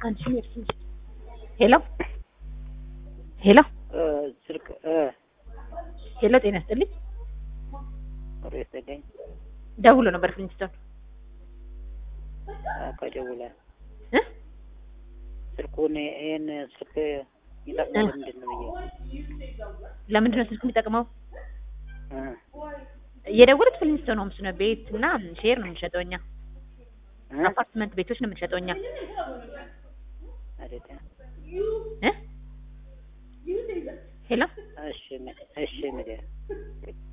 አንቺ ሄሎ ሄሎ ስልክ ሄሎ፣ ጤና ይስጥልኝ። ወሬ ይስጥልኝ ደውሎ ነበር ፍሊንስቶን ከደውላ እ ስልኩን ይሄን ስልክ ይጠቅማል ምንድን ነው ብዬ ለምንድን ነው ስልክ የሚጠቅመው? እ እየደወሉት ፍሊንስቶን ሆምስ ነው። ቤት እና ሼር ነው የምንሸጠው እኛ። እ አፓርትመንት ቤቶች ነው የምንሸጠው እኛ አይደለ? እ ሄሎ እሺ እሺ ምንድን